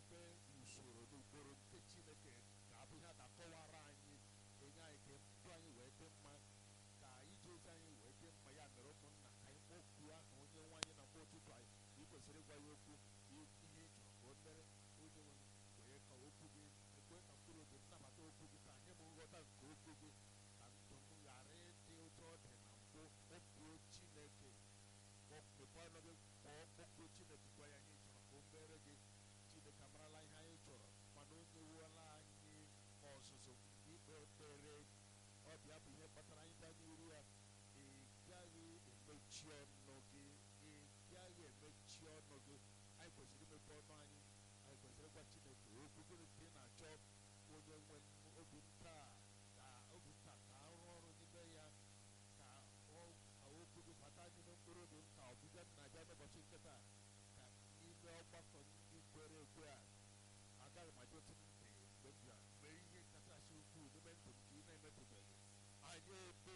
ebe usoro na ụkpụrụ nke chineke ga-abụ ihe a ga-akọwara anyị enye anyị ka ndụ anyị wee dị mma ka ije ozi anyị wee dị mma ya mere ụmụnna ka anyị kpọkuo aha onye nwe anyị na mgbe ụtụtụ anyị ị kwesịrị ịgwa ya okwu ihe ị chọrọ ka o mere onye nwe kwee ka okwu gị ekwe ka mkpụrụ obi m nabata okwu gị ka anyị m nghọta nke okwu gị ka ndụ m ghara ịdị ụtọ ọ dị na mbụ kpọkuo chineke mepee ọnụ gị kpọọ kpọkuo chineke gwa ya ihe ị chọrọ ka o mere gị chineke amarala ihe anyị chọrọ mana o nyewela anyị ọzụzụ ikpe ekpere ọ bịa bụ ihe kpatara anyị bịa n'iru ya ị gaghị emechi ọnụ gị ị gaghị emechi ọnụ gị anyị kwesịrị imepe ọnụ anyị anyị kwesịrị ịgwa chineke okwu gịnị ka ị na-achọ onye nwe m obi nta ka obi nta ka arụ ọrụ n'ime ya ka ọ ka okwu gị bata n'ime mkpụrụ obi m ka ọbịbịa m na-abịa n'ụbọchị nkịta ka n'ime ọgbakọ ndị kwere ekwe a agaghị m adịtụ ntị mgbe m bịa mgbe ihe kachasị ukwuu n'ime ndụ m ka ị na-emetụbeghị anyị